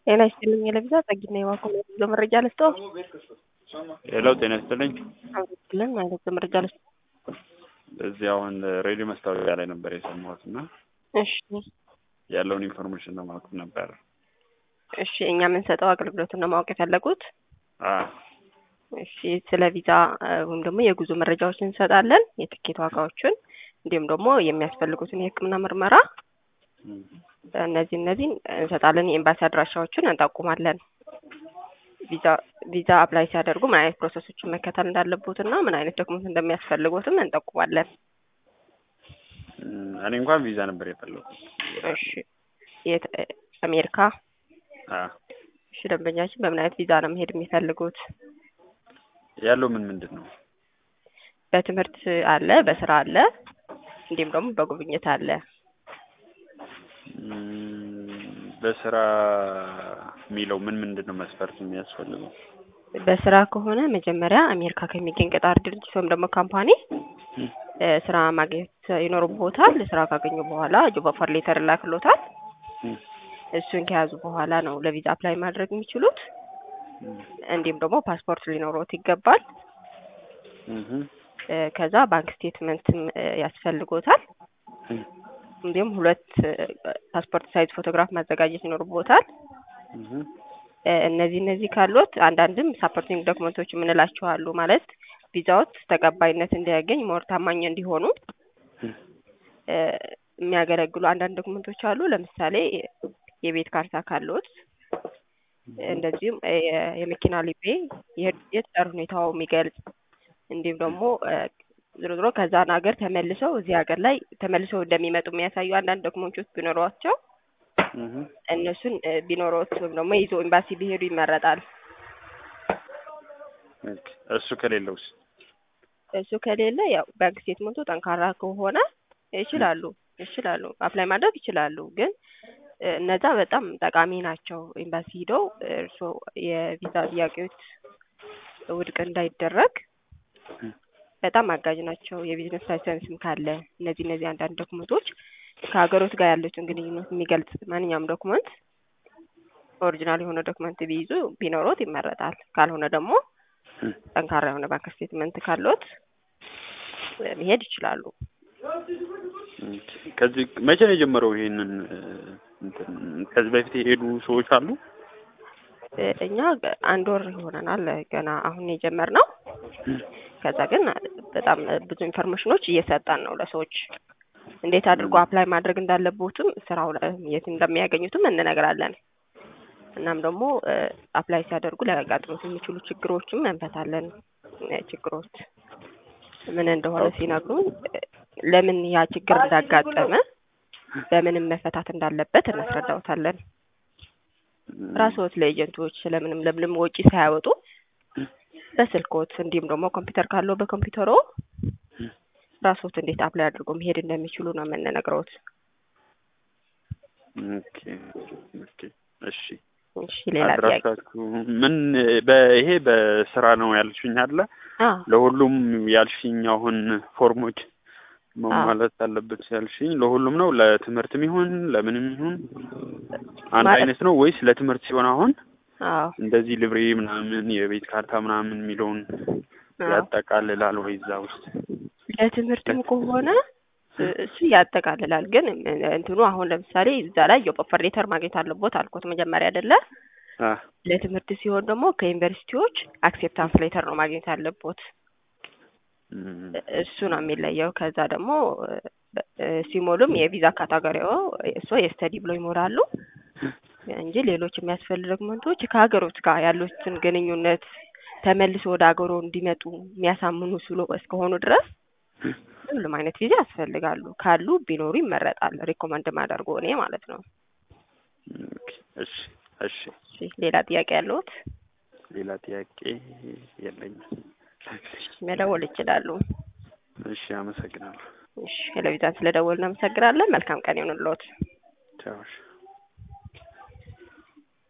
ጤና ይስጥልኝ የለብዛ ጸጊና የዋኮ ጉዞ መረጃ ልስጦ ሄሎ ጤና ይስጥልኝ። አመስግለን ማለት መረጃ ልስጦ እዚህ አሁን ሬዲዮ መስታወቂያ ላይ ነበር የሰማሁት እና እሺ ያለውን ኢንፎርሜሽን ለማወቅ ነበር። እሺ እኛ የምንሰጠው አገልግሎትን ነው ማወቅ የፈለጉት? አዎ እሺ ስለ ቪዛ ወይም ደግሞ የጉዞ መረጃዎችን እንሰጣለን፣ የትኬት ዋጋዎችን እንዲሁም ደግሞ የሚያስፈልጉትን የሕክምና ምርመራ እነዚህ እነዚህን እንሰጣለን። የኤምባሲ አድራሻዎችን እንጠቁማለን። ቪዛ ቪዛ አፕላይ ሲያደርጉ ምን አይነት ፕሮሰሶችን መከተል እንዳለቦት እና ምን አይነት ዶክመንት እንደሚያስፈልጎትም እንጠቁማለን። እኔ እንኳን ቪዛ ነበር የፈለኩት። እሺ የት አሜሪካ? አዎ እሺ ደንበኛችን በምን አይነት ቪዛ ነው መሄድ የሚፈልጉት? ያለው ምን ምንድን ነው? በትምህርት አለ፣ በስራ አለ፣ እንዲሁም ደግሞ በጉብኝት አለ። በስራ የሚለው ምን ምንድን ነው መስፈርት የሚያስፈልገው? በስራ ከሆነ መጀመሪያ አሜሪካ ከሚገኝ ቀጣሪ ድርጅት ወይም ደግሞ ካምፓኒ ስራ ማግኘት ይኖርቦታል። ስራ ካገኙ በኋላ ጆብ ኦፈር ሌተር ላክሎታል። እሱን ከያዙ በኋላ ነው ለቪዛ አፕላይ ማድረግ የሚችሉት። እንዲሁም ደግሞ ፓስፖርት ሊኖሮት ይገባል። ከዛ ባንክ ስቴትመንትም ያስፈልጎታል። እንዲሁም ሁለት ፓስፖርት ሳይዝ ፎቶግራፍ ማዘጋጀት ይኖርቦታል። እነዚህ እነዚህ ካሉት አንዳንድም ሳፖርቲንግ ዶክመንቶች የምንላቸው አሉ። ማለት ቪዛዎት ተቀባይነት እንዲያገኝ ሞር ታማኝ እንዲሆኑ የሚያገለግሉ አንዳንድ ዶክመንቶች አሉ። ለምሳሌ የቤት ካርታ ካሉት፣ እንደዚሁም የመኪና ሊቤ፣ የትዳር ሁኔታው የሚገልጽ እንዲሁም ደግሞ ዞሮ ዞሮ ከዛን ሀገር ተመልሰው እዚህ ሀገር ላይ ተመልሰው እንደሚመጡ የሚያሳዩ አንዳንድ ዶክመንቶች ቢኖሯቸው እነሱን ቢኖሮት ወይም ደግሞ ይዞ ኤምባሲ ቢሄዱ ይመረጣል። እሱ ከሌለውስ? እሱ ከሌለ ያው ባንክ ስቴትመንቱ ጠንካራ ከሆነ ይችላሉ ይችላሉ አፕላይ ማድረግ ይችላሉ። ግን እነዛ በጣም ጠቃሚ ናቸው። ኤምባሲ ሂደው እርስዎ የቪዛ ጥያቄዎች ውድቅ እንዳይደረግ በጣም አጋዥ ናቸው። የቢዝነስ ላይሰንስም ካለ እነዚህ እነዚህ አንዳንድ ዶክመንቶች ከሀገሮት ጋር ያሉትን ግንኙነት የሚገልጽ ማንኛውም ዶክመንት ኦሪጂናል የሆነ ዶክመንት ቢይዙ ቢኖሮት ይመረጣል። ካልሆነ ደግሞ ጠንካራ የሆነ ባንክ ስቴትመንት ካሎት መሄድ ይችላሉ። ከዚህ መቼ ነው የጀመረው? ይሄንን ከዚህ በፊት የሄዱ ሰዎች አሉ? እኛ አንድ ወር ይሆነናል ገና አሁን የጀመርነው። ከዛ ግን በጣም ብዙ ኢንፎርሜሽኖች እየሰጠን ነው ለሰዎች እንዴት አድርጎ አፕላይ ማድረግ እንዳለቦትም ስራው የት እንደሚያገኙትም እንነግራለን። እናም ደግሞ አፕላይ ሲያደርጉ ሊያጋጥሙት የሚችሉ ችግሮችም እንፈታለን። ችግሮች ምን እንደሆነ ሲነግሩን ለምን ያ ችግር እንዳጋጠመ በምንም መፈታት እንዳለበት እናስረዳውታለን። ራስዎት ለኤጀንቶች ስለምንም ለምንም ወጪ ሳያወጡ በስልኮት እንዲሁም ደግሞ ኮምፒውተር ካለው በኮምፒውተሮ ራስዎት እንዴት አፕላይ አድርጎ መሄድ እንደሚችሉ ነው የምንነግረውት። ኦኬ ኦኬ እሺ እሺ ሌላ ጥያቄ አድራሻችሁ ምን ይሄ በስራ ነው ያልሽኝ አለ አዎ ለሁሉም ያልሽኝ አሁን ፎርሞች መሟላት አለበት ያልሽኝ ለሁሉም ነው ለትምህርትም ይሁን ለምንም ይሁን አንድ ማለት- አይነት ነው ወይስ ለትምህርት ሲሆን አሁን አዎ እንደዚህ ልብሬ ምናምን የቤት ካርታ ምናምን የሚለውን አዎ ያጠቃልላል ወይ እዛ ውስጥ ለትምህርትም ከሆነ እሱ ያጠቃልላል። ግን እንትኑ አሁን ለምሳሌ እዛ ላይ ጆብ ኦፈር ሌተር ማግኘት አለቦት አልኮት መጀመሪያ አይደለ? አ ለትምህርት ሲሆን ደግሞ ከዩኒቨርሲቲዎች አክሴፕታንስ ሌተር ነው ማግኘት አለቦት። እም፣ እሱ ነው የሚለየው። ከዛ ደግሞ እ፣ ሲሞሉም የቪዛ ካታጎሪው እሱ የስተዲ ብሎ ይሞላሉ እንጂ ሌሎች የሚያስፈልጉ ዶክመንቶች ከሀገሮች ጋር ያሉትን ግንኙነት ተመልሶ ወደ ሀገሮ እንዲመጡ የሚያሳምኑ ስሎ እስከሆኑ ድረስ ሁሉም አይነት ቪዛ ያስፈልጋሉ። ካሉ ቢኖሩ ይመረጣል። ሪኮመንድ ማደርጎ እኔ ማለት ነው። ኦኬ፣ እሺ እሺ እሺ፣ ሌላ ጥያቄ ያለዎት ሌላ ጥያቄ የለኝም። መደወል ይችላሉ። እሺ አመሰግናለሁ። እሺ፣ ቴሌቪዥን ስለደወልን እናመሰግናለን። መልካም ቀን ይሁንልዎት። ቻው እሺ።